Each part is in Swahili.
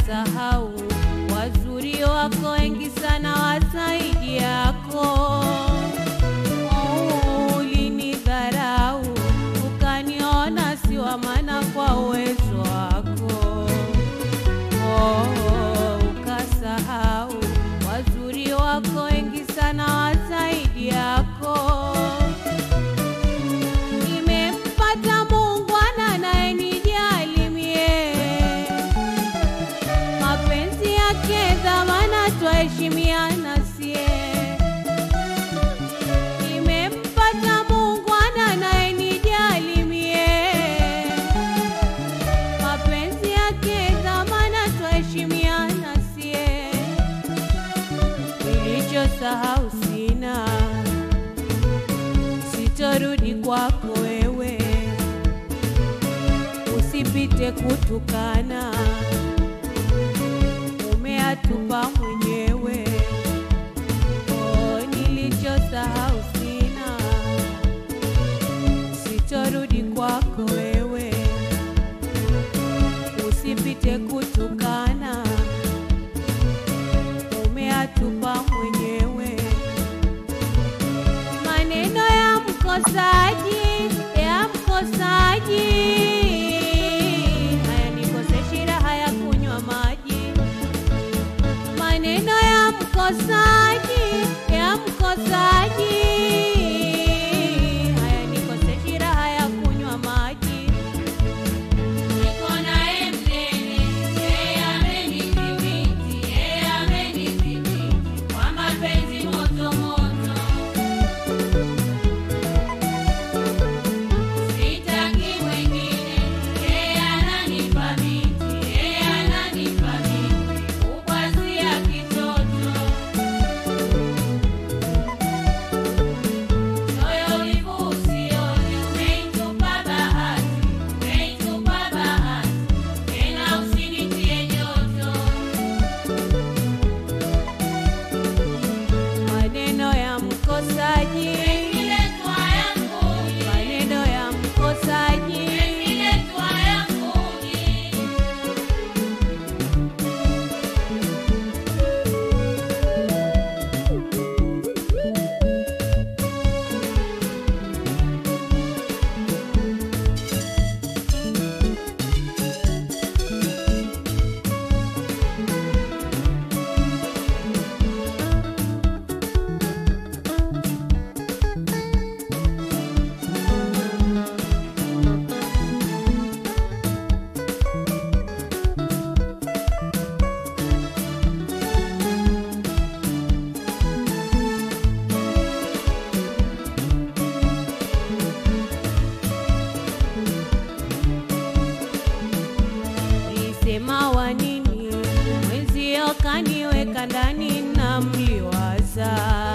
ukasahau wazuri wako wengi sana wazaidi yako. Oh, ulinidharau ukaniona si wa maana kwa uwezo wako. Oh, ukasahau wazuri wako wengi sana wazaidi yako. Nimempata muungwana anayenijali mie, mapenzi yake dhamana, twaheshimiana sie. Nimempata muungwana anayenijali mie, mapenzi yake dhamana, twaheshimiana sie. Nilichosahau sina sitorudi kwako wewe, usipite kutukana, umeatupa mwenyewe. Oh, nilichosahau sina, sitorudi kwako wewe, usipite kutukana, umeatupa mwenyewe maneno ya mkosaji ya mkosaji hayanikose raha ya kunywa maji maneno ya mkosaji ya mkosaji hayanikose raha ya kunywa maji Niko naye mnene, yeye amenidhibiti, yeye amenidhibiti kwa mapenzi moto moto. Sitaki mwingine, yeye ananipa miti, yeye ananipa miti, kukwazia kitoto. Moyo wivu usione, umeitupa bahati, umeitupa bahati, tena usinitie joto. maneno ya mkosaji Imeletwa yanguni, maneno ya mkosaji imeletwa yanguni. Ulisema wa nini mwenzio kaniweka ndani na mliwaza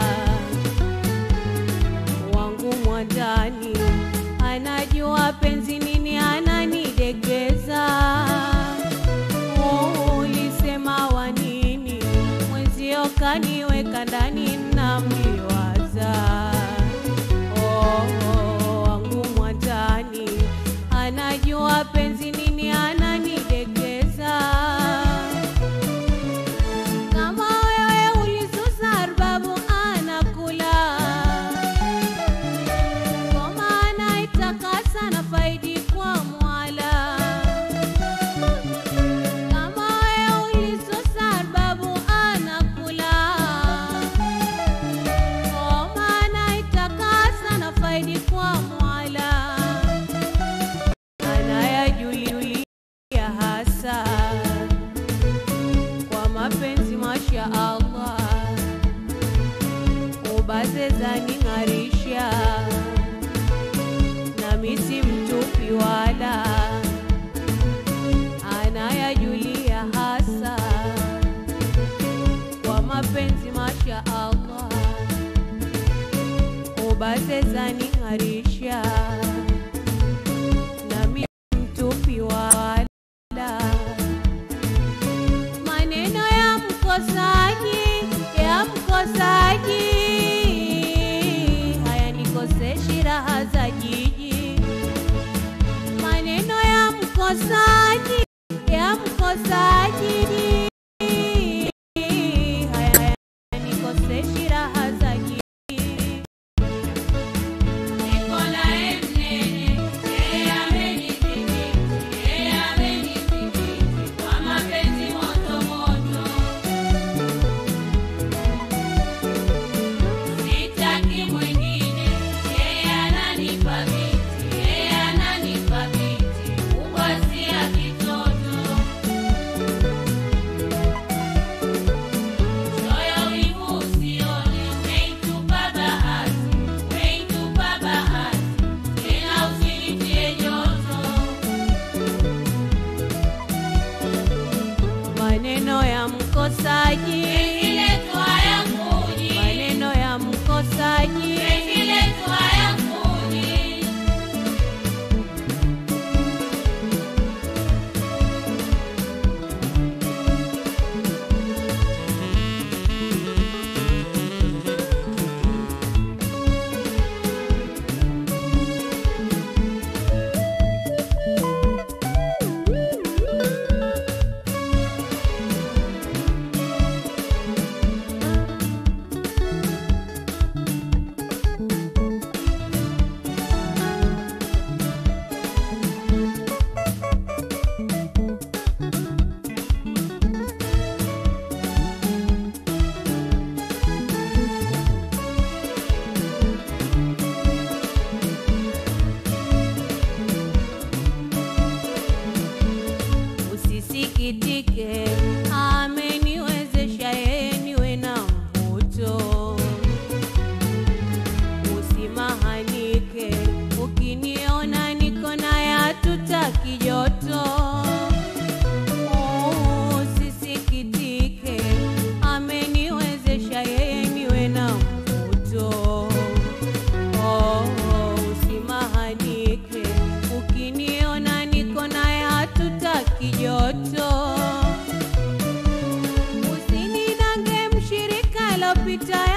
wangu mwandani anajua penzi nini ananidekeza Oh, ulisema wa nini mwenzio kaniweka ndani na mliwaza Oh, oh, wangu mwandani anajua penzi nini ananidekeza kama wewe ulisusa arbabu anakula ngoma anaitakasa na faidi kwa mwala kama wewe ulisusa arbabu anakula ngoma anaitakasa na faidi kwa mwala anayajulia hasa kwa mapenzi masha Allah ubaze zaning'arisha nami si mtupi wala anayajulia hasa kwa mapenzi masha Allah ubaze zaning'arisha nami mtupi wala maneno ya mkosaji ya mkosaji hayanikoseshi raha za jiji maneno ya mkosaji ya mkosaji mkosaji, penzi letu hayakuji, maneno ya mkosaji, penzi letu hayakuji. usisikitike, ameniwezesha yeye niwe na mvuto. Usimahanike, ukiniona niko naye hatutaki joto. Usisikitike, ameniwezesha yeye niwe na mvuto. Oh, usimahanike, ukiniona niko naye hatutaki joto. Usininange mshirika lopita